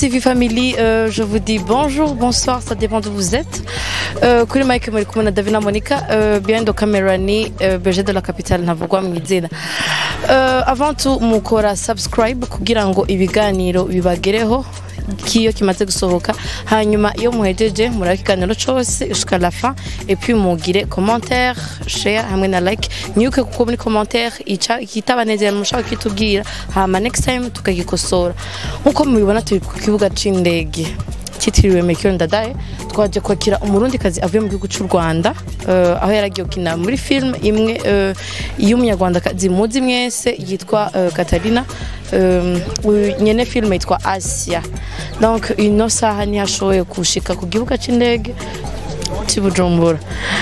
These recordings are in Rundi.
TV Family, euh, je vous dis bonjour, bonsoir, ça dépend d'où vous êtes. Euh, kuri Mike muri kumwe na Davina Monica, euh, behind the camera ni euh, Berger de la Capitale ntavugwa mu izina. Euh, avant tout mukora subscribe kugira ngo ibiganiro bibagereho kiyo kimaze gusohoka hanyuma iyo muhejeje muraba ikiganiro cose jusqu'à la fin et puis mugire commentaire share hamwe na like mwibuke kuko muri commentaire ica ikitabanezera mushaka kitubwira hama next time tukagikosora nkuko mubibona turi ku kibuga c'indege cyitiriwe Melchior Ndadaye twaje kwakira umurundikazi avuye mu gihugu cy'u Rwanda uh, aho yaragiye gukina muri film imwe uh, y'umunyarwandakazi muzi mwese yitwa uh, Katarina um, uyu nyene film yitwa Asia donc ino saha ntiyashoboye gushika ku gibuga c'indege cy'i Bujumbura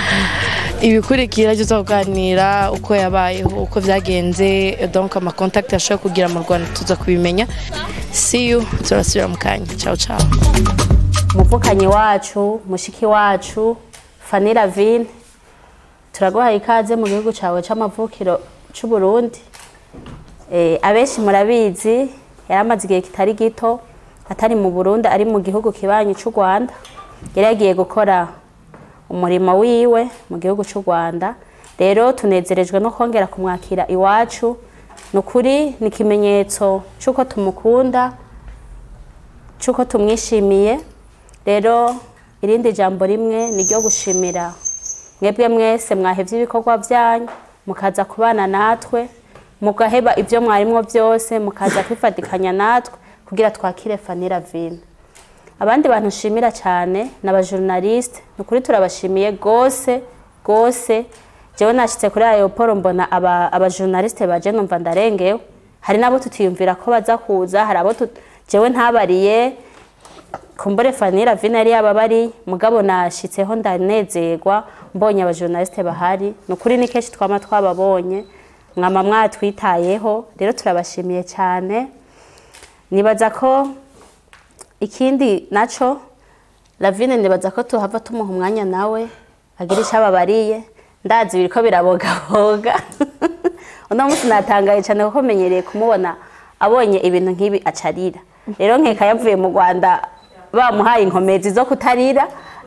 ibikurikira byo tuzaganira uko yabayeho uko byagenze donc amakontakiti yashoboye kugira mu Rwanda tuza kubimenya see you turasubira mu kanya ciao ciao umuvukanyi wacu mushiki wacu fani ravine turaguhaye ikaze mu gihugu cyawe c'amavukiro c'u Burundi Eh, abenshi murabizi yari amaze igihe kitari gito atari mu Burundi ari mu gihugu kibanyi c'u Rwanda yari yagiye gukora umurimo wiwe mu gihugu c'u Rwanda rero tunezerejwe no kongera kumwakira iwacu ni ukuri ni ikimenyetso c'uko tumukunda c'uko tumwishimiye rero irindi jambo rimwe ni ryo gushimira mwebwe mwese mwahevye ibikorwa byanyu mukaza kubana natwe mugaheba ibyo mwarimwo byose mukaza kwifatikanya natwe kugira twakire Fanny Ravine abandi bantu nshimira cyane ni abajournaliste ni ukuri turabashimiye gose gose jewe nashitse kuri aeroport mbona aba abajournaliste baje numva ndarengewe hari nabo tutiyumvira ko baza kuza hari abo tut- jewe ntabariye kumbure Fanny Ravine yari yababari mugabo nashitseho ndanezerwa mbonye abajournaliste bahari ni ukuri ni kenshi twama twababonye mwama mwatwitayeho rero turabashimiye cyane nibaza ko ikindi naco Lavine nibaza ko tuhava tumuha umwanya nawe agira icyo ababariye ndazi biriko birabogaboga uno munsi natangaye cyane kuko menyereye kumubona abonye ibintu nk'ibi acarira rero nkeka yavuye mu Rwanda bamuhaye inkomezi zo kutarira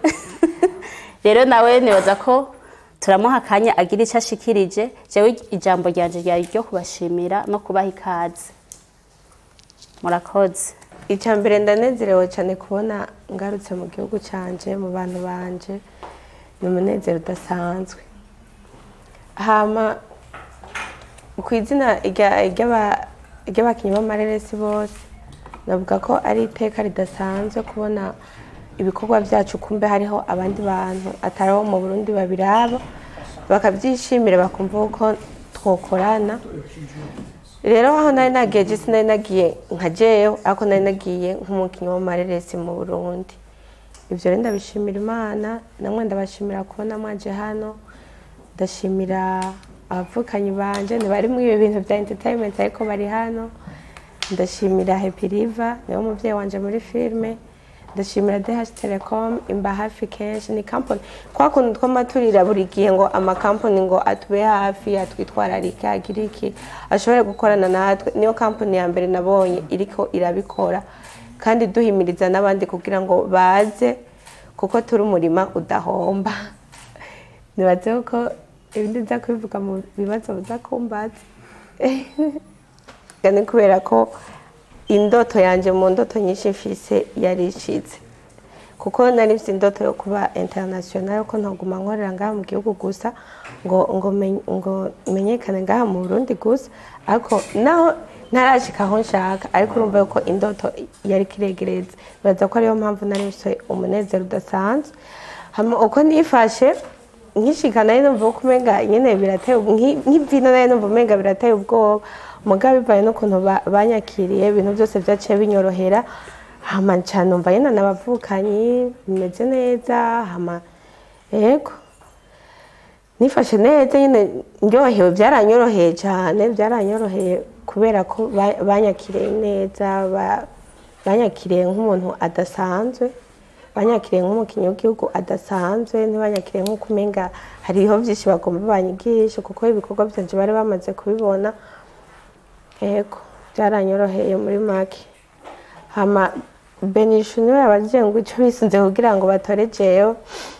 rero nawe nibaza ko turamuha akanya agira icyo ashikirije jewe ijambo ryanje ryari ryo kubashimira no kubaha ikaze murakoze icya mbere ndanezerewe cyane kubona ngarutse mu gihugu cyanje mu bantu banje ni umunezero udasanzwe hama ku izina rya- ry'aba- ry'abakinnyi b'amareresi bose navuga ko ari iteka ridasanzwe kubona ibikorwa byacu kumbe hariho abandi bantu atari abo mu burundi babiraba bakabyishimira bakumva uko twokorana rero aho nari nagiye je sinari nagiye nka jewe ariko nari nagiye nk'umukinnyi w'amareresi mu burundi ibyo rero ndabishimira imana namwe ndabashimira kubona mwaje hano ndashimira abavukanyi banje ntibari muri ibi bintu bya entertainment ariko bari hano ndashimira happy river niwe muvyeyi wanje muri filime ndashimira DH Telecom imba hafi kenshi ni company kwa kuntu twamaturira buri gihe ngo amakampani ngo atube hafi atwitwararike agire iki ashobore gukorana natwe niyo company ya mbere nabonye iriko irabikora kandi duhimiriza n'abandi kugira ngo baze kuko turi umurima udahomba nibaze ko ibindi nza kubivuga mu bibazo biza kumbaza ni kubera ko indoto yanjye mu ndoto nyinshi mfise yari icitse kuko nari mfite indoto yo kuba international ko ntaguma nkorera ngaha mu gihugu gusa ngo ngo men- ngo menyekane ngaha mu Burundi gusa ariko naho ntarashika aho nshaka ariko urumva yuko indoto yari kiregereza bibaza ko ariyo mpamvu nari mfite umunezero udasanzwe hama uko nifashe nkishika nari numva uko umenga nyene birateye ubwo- nki- nk'ivino nari numva umenga birateye ubwoba mugabo bivaye n'ukuntu ba- banyakiriye ibintu byose vyaciye binyorohera hama nca numva nyene n'abavukanyi bimeze neza hama yego nifashe neza nyine ndyohewe byaranyoroheye cyane byaranyoroheye kubera ko ba- banyakiriye neza ba- banyakiriye nk'umuntu adasanzwe banyakiriye nk'umukinnyi w'igihugu adasanzwe ntibanyakiriye nk'uko umenga hariho byinshi bagomba banyigisha kuko ibikorwa byanje bari bamaze kubibona yego byaranyoroheye muri make hama benishu niwe yabajije ngo icyo bisunze kugira ngo batore jewe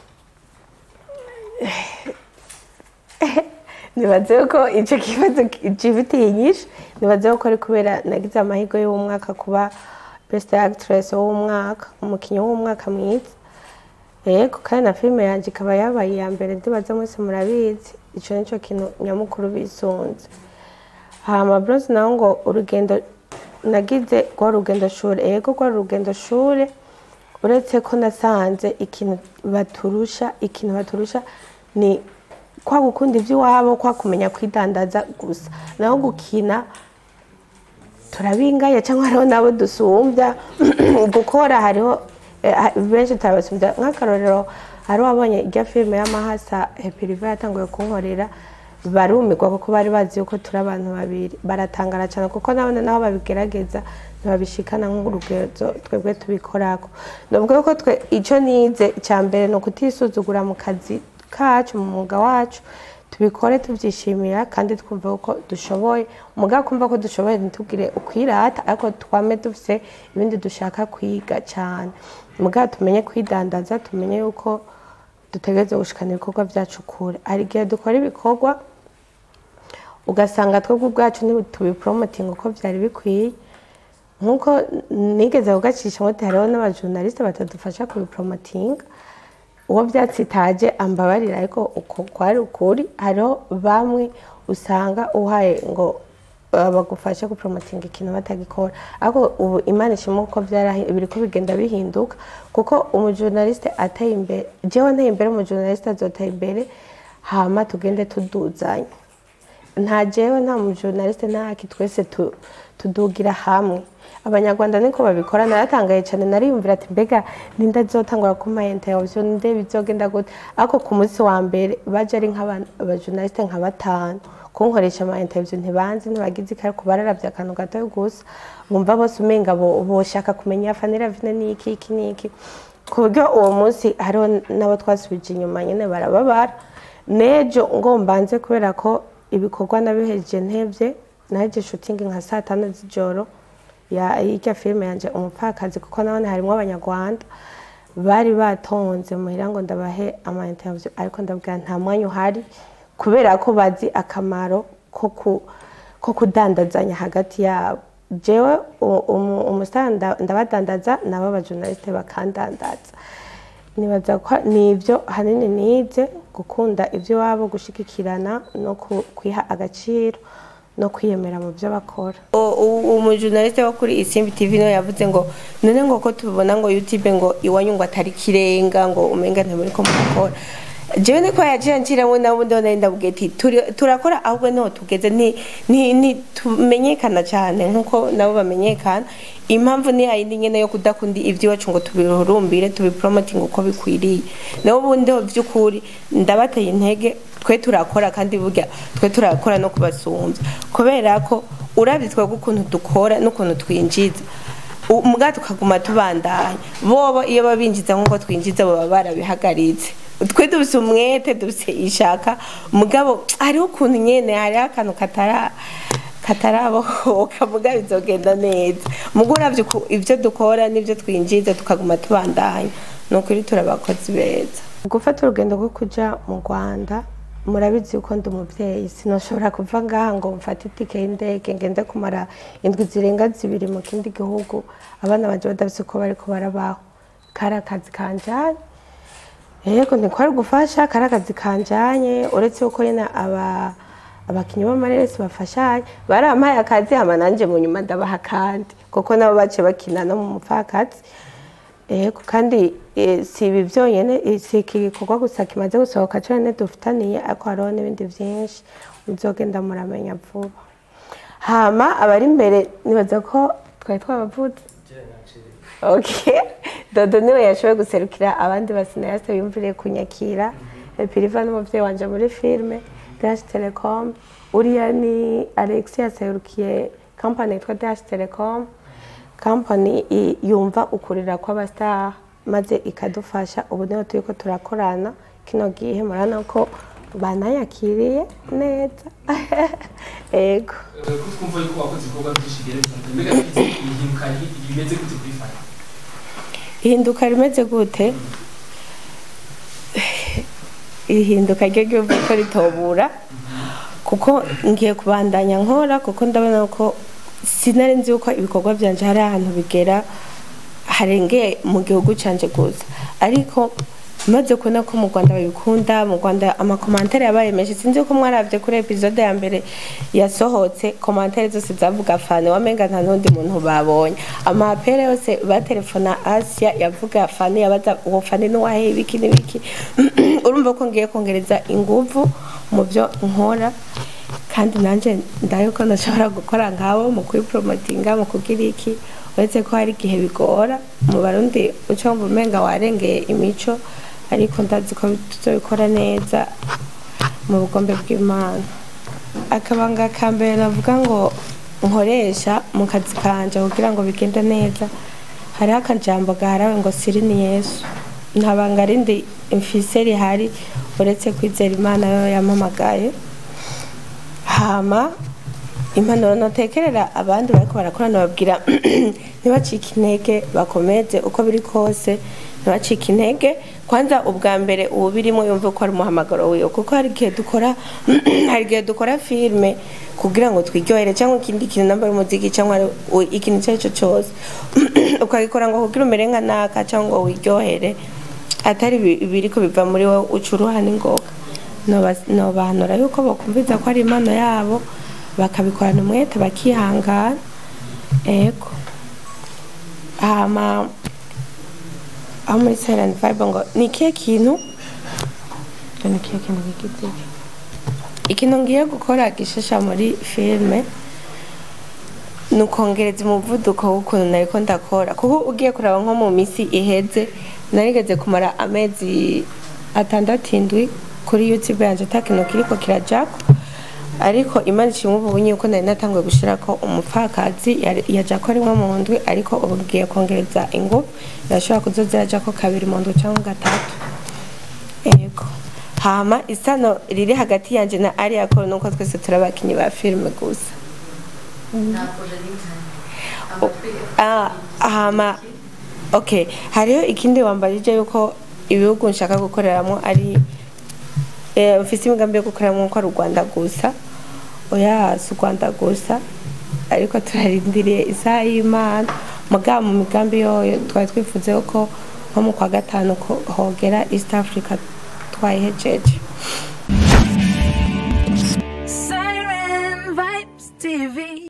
nibaze ko icyo kibazo gifitiye inyinshi nibaze ko ari kubera nagize amahirwe y'umwaka kuba best actress w'umwaka umukinnyi w'umwaka mwiza yego kandi na filime yanjye ikaba yabaye iya mbere ndibaza mwese murabizi icyo nicyo kintu nyamukuru bisunze hama bros naho ngo urugendo nagize rwa rugendo shuri yego rwa rugendo shuri uretse ko nasanze ikintu baturusha ikintu baturusha ni kwa gukunda iby'iwabo kwa kumenya kwidandaza gusa naho gukina turabingaya cyangwa hariho n'abo dusumbya gukora hariho eh, ha- benshi turabasumbya nk'akarorero hari wabonye irya filime y'amahasa hepiriva yatanguye kunkorera barumirwa kuko bari bazi yuko turi abantu babiri baratangara cyane kuko nabone naho babigerageza ntibabishikana nk'urugendo twebwe tubikorako nubwo yuko twe icyo nize icya mbere ni ukutisuzugura mu kazi kacu mu mwuga wacu tubikore tubyishimira kandi twumva ko dushoboye umugabo kumva ko dushoboye ntitubwire ukwirata ariko twame dufite ibindi dushaka kwiga cyane umugabo tumenye kwidandaza tumenye yuko dutegereze gushikana ibikorwa byacu kure hari igihe dukora ibikorwa ugasanga twebwe ubwacu ntitubiporomotinga uko byari bikwiye nk'uko nigeze kugacisha muti hariho n'abajurnaliste batadufasha kubiporomotinga uwo byatsitaje ambabarira ariko uko kwari ukuri hariho bamwe usanga uhaye ngo uh, bagufashe gupromotinga ikintu batagikora ariko ubu imana ishima uko byarahi- biriko bigenda bihinduka kuko umujurnaliste ateye imbere jewe nteye imbere umujurnaliste azoteye imbere hama tugende tuduzanya nta jewe nta mujurnaliste ntaki twese tu- tudugira hamwe abanyarwanda niko babikora naratangaye cyane nariyumvira ati mbega ninde azotangura kuma interview ninde bizogenda gute ariko ku munsi wa mbere baje ari nk'abajurnaliste nka batanu kunkoresha ama interview ntibanzi ntibagize ikari kubararavye akantu gatoya gusa bumva bose umenga bo- boshaka kumenya fanira vine niki iki niki ku buryo uwo munsi hariho n'abo twasubije inyuma nyine barababara nejo ngo mbanze kubera ko ibikorwa nabihejeje ntevye naheje shooting nka saa tanu z'ijoro ya y'irya filime yanje umupfakazi kuko nabone harimwo abanyarwanda bari batonze muhira ngo ndabahe ama interview ariko ndabwira nta mwanya uhari kubera ko bazi akamaro ko ku- ko kudandazanya hagati yabo jewe u- umu- umusitari nda- ndabadandaza nabo abajurnaliste bakandandaza nibaza ko nibyo hanini nize gukunda iby'iwabo gushigikirana no ku- kwiha agaciro no kwiyemera mu byo bakora umujurnaliste wo kuri isimbi tv niwe yavuze ngo none ngo ko tubibona ngo youtube ngo iwanyu ngo atari kirenga ngo umenga ntimuri ko mukora jewe niko yaciye nciramo nabundi nari ndabwiye ati "Turi- turakora ahubwo niho tugeze ni- ni- ni- tumenyekana cyane nk'uko nabo bamenyekana impamvu ni yayindi nyene yo kudakunda iby'iwacu ngo tubihurumbire tubipromotinga uko bikwiriye nabo ubundi ho by'ukuri ndabateye intege twe turakora kandi burya twe turakora no kubasumbya kubera ko urabye twebwe ukuntu dukora n'ukuntu twinjiza mbwa tukaguma tubandanya bobo iyo babinjiza nk'uko twinjiza baba barabihagaritse twe dufise umwete dufise ishaka mugabo hariho ukuntu nyene hariho akantu katara katarabohoka muga bizogenda neza mugo uravye uku- ivyo dukora n'ivyo twinjiza tukaguma tubandanya ni ukuri turabakozi beza gufata urugendo rwo kuja mu rwanda murabizi yuko ndi umuvyeyi sinoshobora kuva ngaha ngo mfate itike y'indege ngende kumara indwi zirenga zibiri mu kindi gihugu abana banje badafise uko bariko barabaho kari akazi kanjanye yego ntikwari gufasha kari akazi kanjanye uretse yuko nyine aba abakinnyi b'amareresi bafashanye barampaye akazi hama nanje mu nyuma ndabaha kandi kuko nabo bace bakina no mu mupfakazi yego kandi eh, si ibi byonyine eh, si iki gikorwa gusa kimaze gusohoka cyane dufitaniye ariko hariho n'ibindi byinshi muzogenda muramenya vuba hama abari imbere nibaza ko twari twabavuze okay dodo niwe yashoboye guserukira abandi basinayase biyumviriye kunyakira piriva n'umubyeyi wanje muri filime dash telecom uriya ni alex yaserukiye kampani yitwa dash telecom kampani i- yumva ukurira kw'abastar maze ikadufasha ubu niho turi ko turakorana kino gihe murabona ko banayakiriye neza ego kuko twumva yuko wakoze ibikorwa byinshi bigeretse mbega ihinduka bimeze gute kuri fana ihinduka rimeze gute ihinduka ryo ryumva ko ritobura kuko ngiye kubandanya nkora kuko ndabona ko sinari nzi yuko ibikorwa byanje hari ahantu bigera harengeye mu gihugu canje gusa ariko maze kubona ko mu rwanda babikunda mu rwanda amakomantere yabaye menshi sinzi ko mwarabye kuri episode ya mbere yasohotse komantere zose zavuga fane wamenga nta n'undi muntu babonye amapere yose batelefona asia yavuga fane yabaza uwo fane n'uwahe ibiki n'ibiki urumva ko ngiye kongereza inguvu mu byo nkora kandi nanjye ndayo ko ndashobora gukora nkabo mu kwipromotinga mu kugira iki uretse ko hari igihe bigora mu barundi uca wumva umenga warengeye imico ariko ndazi ko tuzabikora neza mu bugombe bw'imana akabanga ka mbere navuga ngo nkoresha mu kazi kanje kugira ngo bigende neza hariho akajambo gaharawe ngo siri ni yesu nta banga rindi mfise rihari uretse kwizera imana yo yampamagaye hama impanuro notekerera abandi bariko barakorana babwira ntibacike intege bakomeze uko biri kose ntibacike intege kwanza ubwa mbere ubu birimo yumve ko ari umuhamagaro wiwe kuko hari igihe dukora hari igihe dukora filime kugira ngo twiryohere cyangwa ikindi kintu namba ari umuziki cyangwa ari u- ikintu icyo ari cyo cyose ukagikora ngo kugira umere nka naka cyangwa ngo wiryohere atari ibi- ibiriko biva muri wowe uca uruhana ingoga Noba- nobahanura yuko bakumviza ko ari impano yabo bakabikorana umwete bakihangana ego hama aho muri silent vibe ngo ni ikihe kintu ngo ni ikihe kintu gigiti ikintu ngiye gukora gishasha muri filime ni ukongereza umuvuduko w'ukuntu nariko ndakora kuko ugiye kuraba nko mu misi iheze narigeze kumara amezi atandatu indwi kuri youtube yanje ata kintu kiriko kirajako ariko imana ishimwe ubu bunye yuko nari natanguye gushirako umupfakazi yari- yajako rimwe mu ndwi ariko ubu ngiye kongereza ingufu irashobora kuzoza irajako kabiri mu ndwi cyangwa gatatu ego hama isano riri hagati yanje na ariya koro nuko twese turi abakinyi ba filime gusa Ah, hama okay hariho ikindi wambajije yuko ibihugu nshaka gukoreramo ari eh, mfise imigambi yo gukoreramo ko ari u rwanda gusa oya si u rwanda gusa ariko turarindiriye isaha y'imana mugabo mu migambi yoyo twari twifuze ko nko mu kwa gatanu ko hogera east africa twayihejeje Siren Vibes TV.